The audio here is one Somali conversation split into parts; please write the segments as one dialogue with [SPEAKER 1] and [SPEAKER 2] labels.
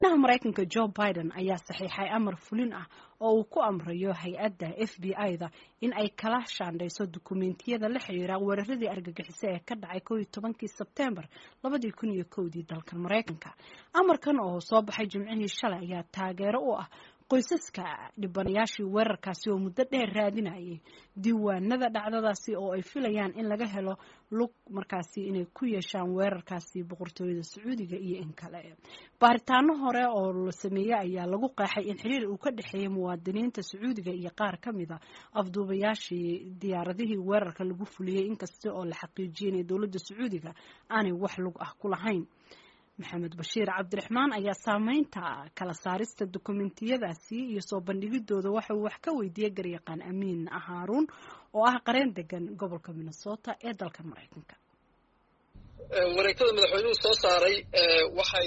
[SPEAKER 1] madaxweynaha maraykanka joe biden ayaa saxiixay amar fulin ah oo uu ku amrayo hay-adda f b i-da in ay kala shaandhayso dukumeentiyada la xiriira weeraradii argagixiso ee ka dhacay kow iyo tobankii sebtembar labadii kun iyo kowdii dalkan maraykanka amarkan oo soo baxay jimcihii shalay ayaa taageero u ah qoysaska dhibanayaashii weerarkaasi oo muddo dheer raadinayay diiwaanada dhacdadaasi oo ay filayaan in laga helo lug markaasi inay ku yeeshaan weerarkaasi boqortooyada sacuudiga iyo in kale baaritaano hore oo la sameeyey ayaa lagu qeexay in xiriir uu ka dhexeeyay muwaadiniinta sacuudiga iyo qaar ka mid a afduubayaashii diyaaradihii weerarka lagu fuliyey inkasta oo la xaqiijiyay inay dowladda sacuudiga aanay wax lug ah ku lahayn maxamed bashiir cabdiraxmaan ayaa saameynta kala saarista dokumentiyadaasi iyo soo bandhigidooda waxa uu wax ka weydiiyey garyaqaan amiin haaruun oo ah qareen degan gobolka minnesota ee dalka maraykanka
[SPEAKER 2] wareegtada madaxweynuhu soo saaray waxay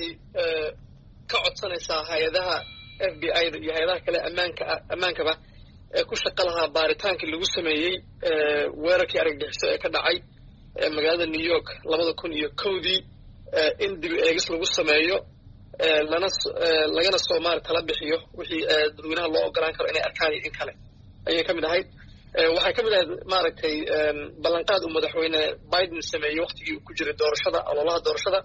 [SPEAKER 2] ka codsanaysaa hay-adaha f b i-da iyo hay-adaha kale ammaanka ammaankaba ee ku shaqo lahaa baaritaankii lagu sameeyey weerarkii argagixiso ee ka dhacay magaalada new york labada kun iyo kowdii in dib eegis lagu sameeyo lana lagana soo maari tala bixiyo wixii dadweynaha loo ogolaan karo inay arkaan iyo in kale ayay ka mid ahayd waxay ka mid ahayd maaragtay ballanqaad uu madaxweyne biden sameeyey waktigii uu ku jiray doorashada ololaha doorashada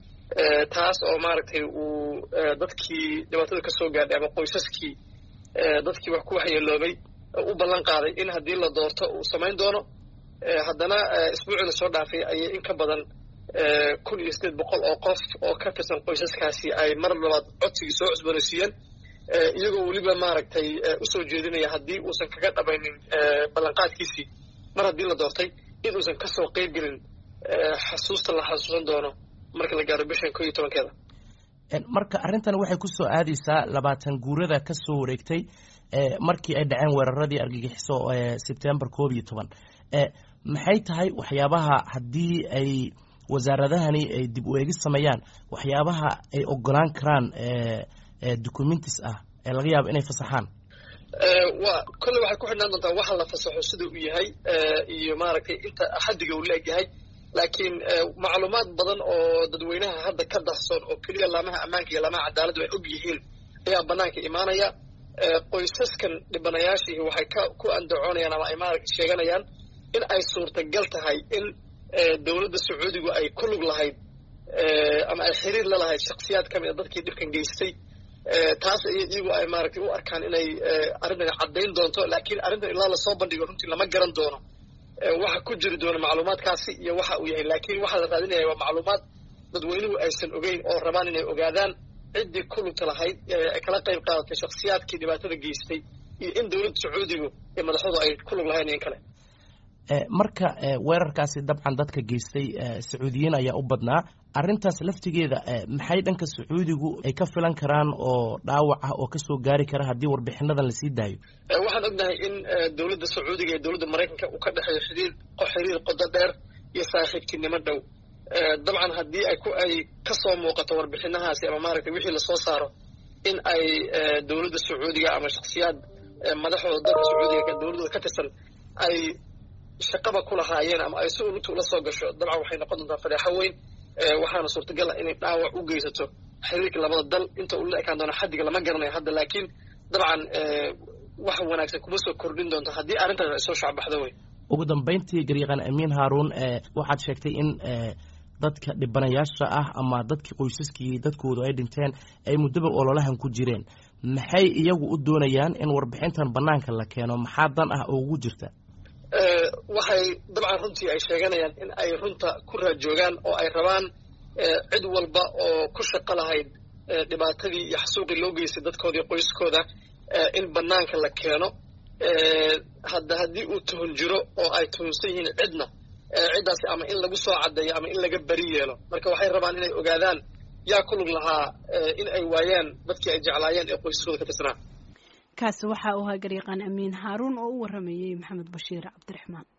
[SPEAKER 2] taas oo maaragtay uu dadkii dhibaatada ka soo gaadhay ama qoysaskii dadkii wax ku waxyeeloobay u ballan qaaday in haddii la doorto uu samayn doono haddana isbuuciina soo dhaafay ayay in ka badan kun iyo sideed boqol oo qof oo ka tirsan qoysaskaasi ay mar labaad codsigii soo cusboonaysiiyeen iyagoo weliba maaragtay usoo jeedinaya haddii uusan kaga dhamaynin ballanqaadkiisii mar haddii la doortay in uusan kasoo qeyb gelin xasuusta la xasuusan doono marka la gaaro bishan ko iyo tobankeeda
[SPEAKER 3] marka arrintan waxay ku soo aadaysaa labaatan guurada ka soo wareegtay markii ay dhaceen weeraradii argagixiso sebtembar koob iyo toban maxay tahay waxyaabaha haddii ay wasaaradahani ay dib u eegis sameeyaan waxyaabaha ay ogolaan karaan documentis ah ee laga yaabo inay fasaxaan
[SPEAKER 2] wa kolle waxay ku xidhnaan doontaa waxa la fasaxo sida uu yahay iyo maaragtay inta xaddiga uu la-eg yahay laakiin macluumaad badan oo dadweynaha hadda ka dahsoon oo keliya laamaha ammaanka iyo laamaha cadaaladdu ay og yihiin ayaa banaanka imaanaya qoysaskan dhibanayaashii waxay ka ku andacoonayaan ama ay maaragta sheeganayaan in ay suurtagal tahay in dowladda sacuudigu ay ku lug lahayd ama ay xiriir la lahayd shaksiyaad ka mid a dadkii dhibkan geystay taas iyagu ay maaragtay u arkaan inay arrintan caddayn doonto laakiin arrintan ilaa lasoo bandhigo runtii lama garan doono waxa ku jiri doona macluumaadkaasi iyo waxa uu yahay laakiin waxaa la raadinaya waa macluumaad dadweynuhu aysan ogeyn oo rabaan inay ogaadaan ciddii ku lugta lahayd ee kala qayb qaadatay shaksiyaadkii dhibaatada geystay iyo in dowladda sacuudigu iyo madaxdu ay ku lug lahayn in kale
[SPEAKER 3] marka weerarkaasi dabcan dadka geystay sacuudiyiin ayaa u badnaa arrintaas laftigeeda maxay dhanka sacuudigu ay ka filan karaan oo dhaawac ah oo kasoo gaari kara haddii warbixinadan lasii daayo
[SPEAKER 2] waxaan ognahay in dowladda sacuudiga iyo dowladda maraykanka uu ka dhexeeyo xiriir xiriir qodo dheer iyo saaxiibtinimo dhow dabcan haddii ay ku ay kasoo muuqato warbixinahaasi ama maaragtay wixii lasoo saaro in ay dowladda sacuudiga ama shaksiyaad madaxooda dalka sacuudiga dowladooda ka tirsan ay shaqaba ku lahaayeen ama ay si ulugta ula soo gasho dabcan waxay noqon doontaa fadeexo weyn waxaana suurtagal ah inay dhaawac u geysato xiriirka labada dal inta uu la ekaan doono xaddiga lama garanayo hadda laakiin dabcan wax wanaagsan kuma soo kordhin doonto haddii arrintaas ay soo shacbaxdo wey
[SPEAKER 3] ugu dambayntii garyaqaan amiin haaruun waxaad sheegtay in dadka dhibanayaasha ah ama dadkii qoysaskii dadkoodu ay dhinteen ay muddaba ololahan ku jireen maxay iyagu u doonayaan in warbixintan bannaanka la keeno maxaa dan ah oo ugu jirta
[SPEAKER 2] waxay dabcan runtii ay sheeganayaan in ay runta ku raajoogaan oo ay rabaan cid walba oo ku shaqo lahayd dhibaatadii iyo xasuuqii loo geystay dadkooda iyo qoyskooda in bannaanka la keeno hadda haddii uu tuhun jiro oo ay tuhunsan yihiin cidna ciddaasi ama in lagu soo caddeeyo ama in laga beri yeelo marka waxay rabaan inay ogaadaan yaa ku lug lahaa in ay waayaan dadkii ay jeclaayeen ee qoysaskooda ka tirsanaa
[SPEAKER 1] kaasi waxa uu ahaa garyaqaan amiin haaruun oo u waramayey maxamed bashiir cabdiraxmaan